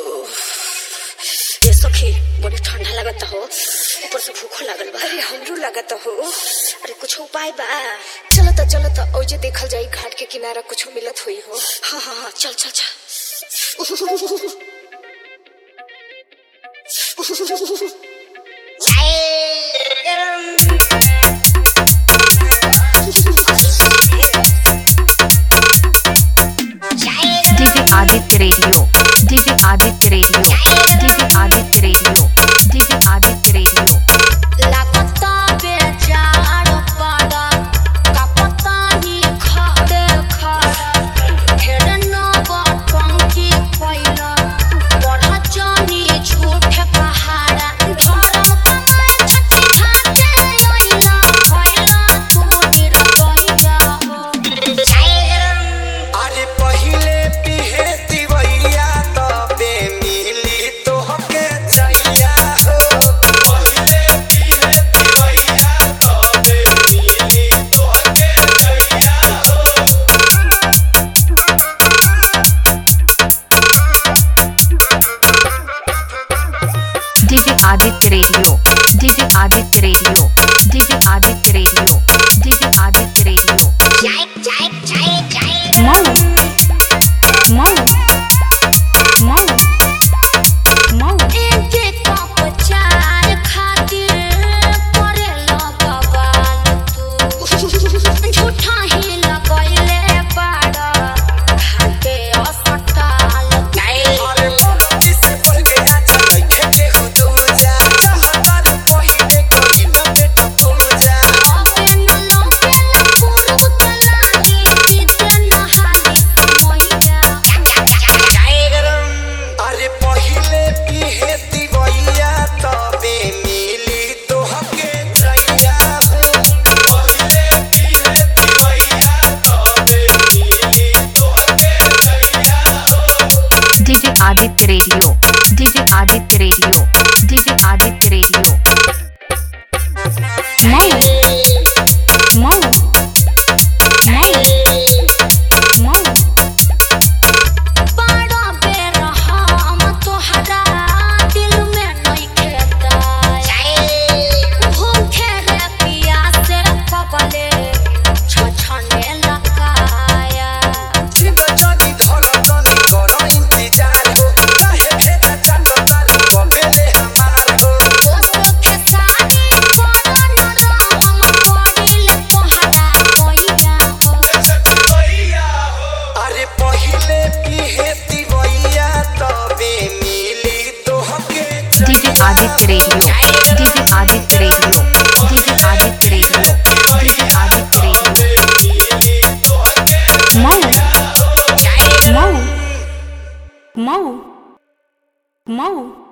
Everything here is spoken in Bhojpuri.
ये सखी बड़ी ठंडा लगता हो ऊपर से भूखो लागल बा अरे हमरो लागत हो अरे कुछ उपाय बा चलो त चलो त औजे देखल जाई घाट के किनारा कुछ मिलत हुई हो हाँ हाँ हाँ चल चल चल DJ Adit Radio. DJ Adit Radio. DJ Adit Radio. DJ Adit Radio. लागता बेजार पाड़ा कापता नी खड़े खड़ा ढेर नवा टंकी पैला बड़ा जानी झूठ पहाड़ा धर्म कमाए छठी घाटे आइला भइला तू निरगइया हो अरे पहिले पिहे दिवैया तबे मिली तोहके चैया हो पहिले पिहे दिवैया तबे मिली तोहके चैया हो DJ Adit Radio. DJ Adit Radio. DJ Adit Radio. DJ Adit Radio. Mau. Mau. Mau. Mau. एके कप चार खातिर परेला बवाल तू झूठा ही लगैले बाड़ा घाटे अस्पताल अरे मोती से पहिले आजा लइके के हो दूजा चाहतार पहिले कोई न बेटा पूजा अबे न लोकेला पुरु तलागी इते नहाली मैया अरे पहिले पिहे दिवैया तबे मिली तोहके चैया हो पहिले पिहे दिवैया तबे मिली तोहके चैया हो DJ Adit Radio. DJ Adit Radio. DJ Adit Radio. Mau. Mau. Mau. Mau. बड़ा बेर हम तोहरा दिल में नइखे दाई भूखे रे पियासे कबले छछने लगाया बचनी धड़कन करो इंतजार हो काहे भेजा चंदतार कबेले हमार हो दोस्त के साथी कोनो न हम पड़िल तोहरा कोइया हो अरे पहिले पिहे दिवैया तबे मिली तोहके DJ Adit Radio. DJ Adit Radio. DJ Adit Radio. DJ Adit Radio. Mau. Mau. Mau. Mau.